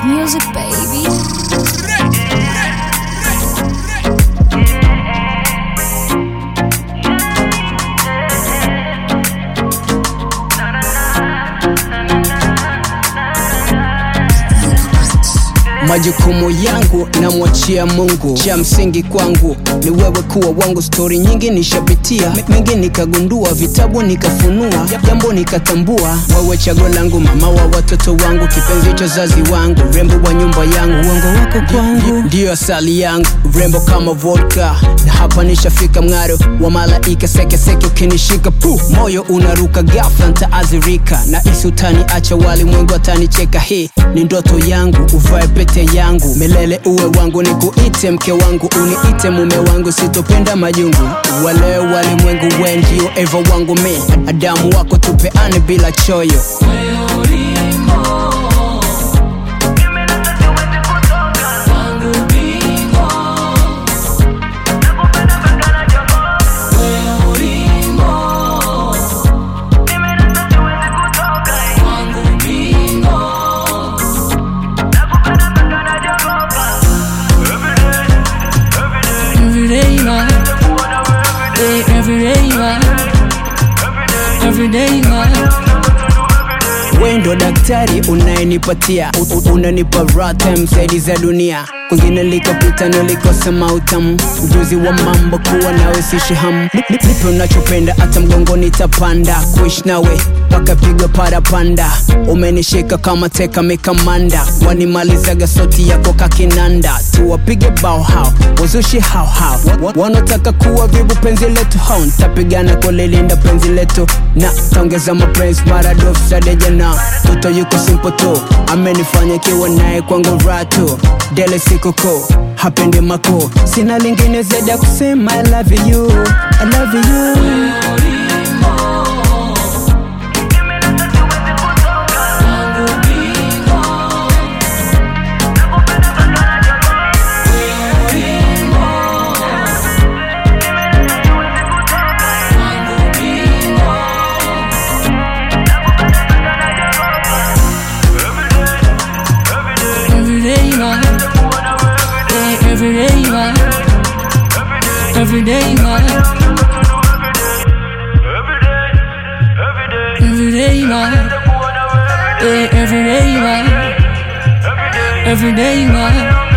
music, baby. majukumu yangu namwachia mungu cha msingi kwangu ni wewe kuwa wangu stori nyingi nishapitia M- mengi nikagundua vitabu nikafunua jambo nikatambua wewe chago langu mama wa watoto wangu kipenzi cha zazi wangu rembo wa nyumba yangu uongo wako kwangu ndiyo asali yangu rembo kama vodka na hapa nishafika mng'aro wa malaika sekeseke ukinishika pu moyo unaruka gafla ntaazirika na isi utaniacha walimwengu atanicheka hii ni ndoto yangu uvae pete yangu milele uwe wangu nikuite mke wangu uniite mume wangu sitopenda majungu wale walimwengu we ndio eva wangu mi adamu wako tupeane bila choyo Every day, man. Hey, every day, man. Every day, man. we ndo daktari unayenipatia U- u- unanipa rata msaidi za dunia kwingine likopita nilikosa mautamu ujuzi wa mambo kuwa nawe sishihamu nipe unachopenda hata mgongoni tapanda kuishi nawe pakapigwa parapanda umenishika kama teka mikamanda wanimalizaga soti yako kakinanda tuwapige bao hao wazushi hao hao Wa- wanaotaka kuwa vibu penzi letu hao ntapigana kulilinda penzi letu na taongeza mapenzi maradofu sadejana toto yuko simple tu amenifanya kiwa naye kwangu ratu dele sikoko hapendi mako sina lingine zaidi ya kusema I love you, I love you. Every day, man. Hey, every day, man. Every day, man. Every day, man. Hey, every day, man. Every day, man.